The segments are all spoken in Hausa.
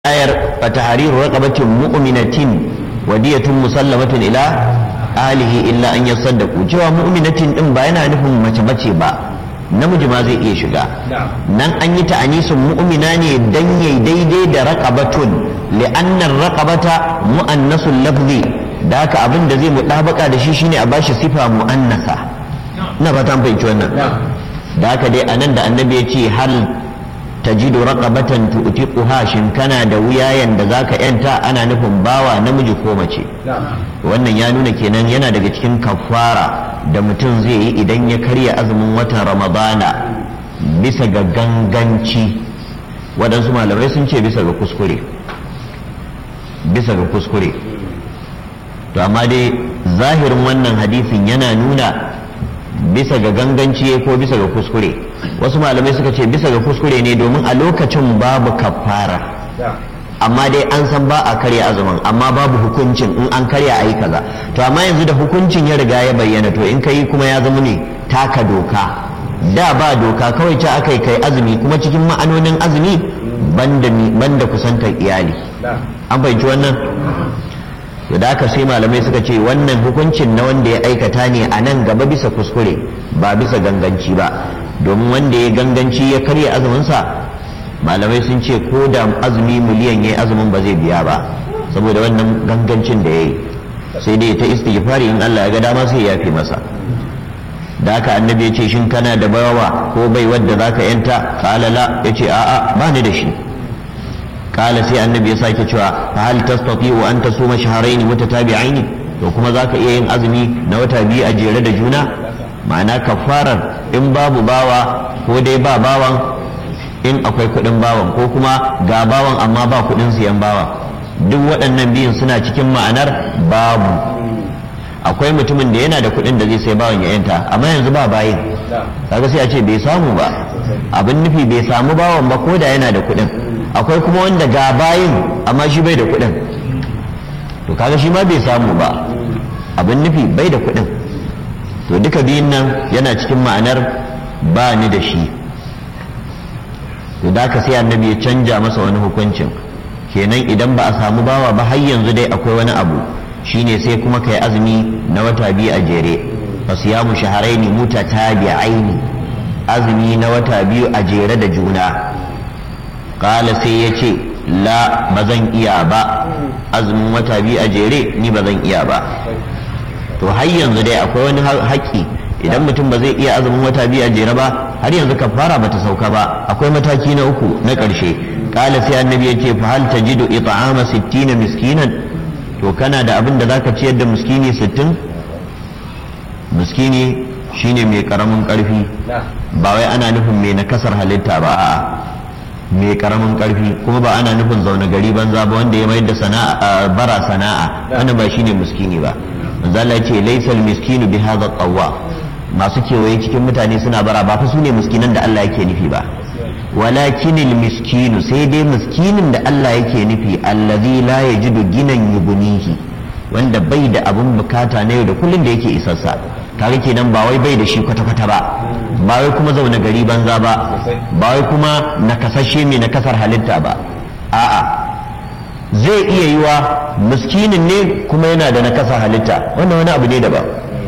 ayar fatahariru raqabatin mu'minatin wadiyatun musallamatin ila alihi illa an yasaddaqu cewa mu'minatin din ba yana nufin mace mace ba namiji ma zai iya shiga nan an yi ta'anisun mu'mina ne dan yayi daidai da raqabatun li'anna raqabata mu'annasul lafzi da haka abin da zai mutabaka da shi shine a bashi sifa mu'annasa ina fata an fahimci wannan da haka dai anan da annabi ya ce hal tajidu raqabatan tu'tiquha shin kana da wuyayen da zaka yanta ana nufin bawa namiji ko mace wannan ya nuna kenan yana daga cikin kafara da mutum zai yi idan ya karya azumin watan ramadana bisa ga ganganci waɗansu malamai sun ce bisa ga kuskure bisa ga kuskure to amma dai zahirin wannan hadisin yana nuna bisa ga ganganci ko bisa ga kuskure wasu malamai suka ce bisa ga kuskure ne domin a lokacin babu kafara amma dai an san ba a karya azumin amma babu hukuncin in an karya a yi kaza to amma yanzu da hukuncin ya riga ya bayyana to in ka yi kuma ya zama ne taka doka da ba doka kawai ce aka yi kai azumi kuma cikin ma'anonin azumi banda kusantar iyali an fahimci wannan to da aka sai malamai suka ce wannan hukuncin na wanda ya aikata ne a nan gaba bisa kuskure ba bisa ganganci ba domin wanda ya ganganci ya karya azuminsa malamai sun ce ko da azumi miliyan ya yi azumin ba zai biya ba saboda wannan gangancin da ya yi sai dai ta istighfari in Allah ya ga dama sai ya fi masa da haka annabi ya ce shin kana da bawa ko bai wadda zaka yanta qala la yace a'a ba ni da shi kala sai annabi ya sake cewa fa hal tastati'u an tasuma shahrayn mutatabi'ain to kuma zaka iya yin azumi na wata biyu a jere da juna ma'ana kafarar in babu bawa ko dai ba bawan in akwai kuɗin bawan ko kuma ga bawan amma ba kuɗin siyan bawa duk waɗannan biyun suna cikin ma'anar babu akwai mutumin da yana da kuɗin da zai sai bawan ya yanta amma yanzu ba bayin kaga sai a ce bai samu ba abin nufi bai samu bawan ba ko da yana da kuɗin akwai kuma wanda ga bayin amma shi bai da kuɗin to kaga shi ma bai samu ba abin nufi bai da kuɗin to duka biyun nan yana cikin ma'anar ba ni da shi to da ka sai annabi ya canja masa wani hukuncin kenan idan ba a samu bawa ba har yanzu dai akwai wani abu shine sai kuma kai azumi na wata biyu a jere fasiyamu shaharaini mutatabi'aini azumi na wata biyu a jere da juna kala sai ya ce la ba zan iya ba azumin wata biyu a jere ni ba zan iya ba to har yanzu dai akwai wani haƙƙi idan mutum ba zai iya azumin wata biyu a jere ba har yanzu kafara bata sauka ba akwai mataki na uku na ƙarshe kala sai annabi ya ce fa hal tajidu it'ama 60 miskinan to kana da abin da zaka ciyar da miskini 60 miskini shine mai karamin karfi ba wai ana nufin mai nakasar halitta ba a'a mai karamin karfi kuma ba ana nufin zaune gari banza ba wanda ya mayar da sana'a bara sana'a wannan ba shine miskini ba manzo Allah ya ce laysal miskinu bi hadha tawwa masu kewaye cikin mutane suna bara ba fa su ne miskinan da Allah yake nufi ba walakinil miskinu sai dai miskinin da Allah yake nufi allazi la yajidu ginan yubunihi wanda bai da abun bukata na yau da kullun da yake isarsa kaga kenan ba wai bai da shi kwata-kwata ba ba wai kuma zaune gari banza ba ba wai kuma nakasashe mai nakasar halitta ba a'a zai iya yiwa miskinin ne kuma yana da nakasar halitta wannan wani abu ne daban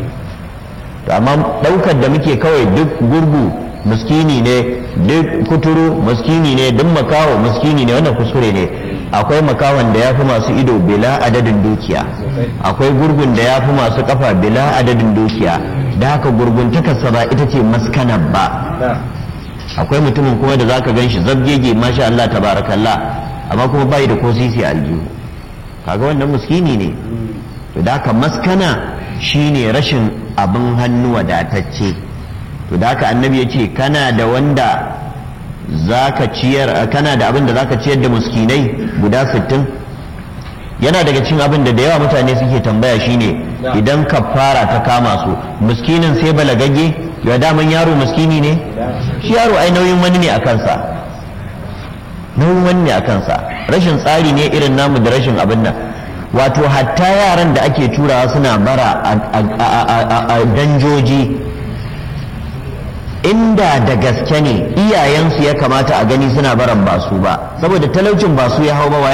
amma daukar da muke kawai duk gurgu miskini ne duk kuturu miskini ne duk makaho miskini ne wannan kuskure ne akwai makawan da ya fi masu ido bila adadin dukiya akwai gurgun da ya fi masu kafa bila adadin dukiya da haka gurguntakarsa ba ita ce maskanar ba akwai mutumin kuma da zaka gan shi zabgege masha Allah tabarakallah amma kuma bai da ko sisi aljihu kaga wannan miskini ne to da haka maskana shine rashin abin hannu wadatacce to da haka annabi ya ce kana da wanda zaka ciyar kana da abin da zaka ciyar da muskinai guda sittin yana daga cikin abin da da yawa mutane suke tambaya shine idan kafara ta kama su muskinin sai balagagge ya daman yaro muskini ne shi yaro ai nauyin wani ne a kansa nauyin wani ne a kansa rashin tsari ne irin namu da rashin abin nan wato hatta yaran da ake turawa suna bara a danjoji inda da gaske ne iyayensu ya kamata a gani suna baran ba su ba saboda talaucin ba su ya hau ba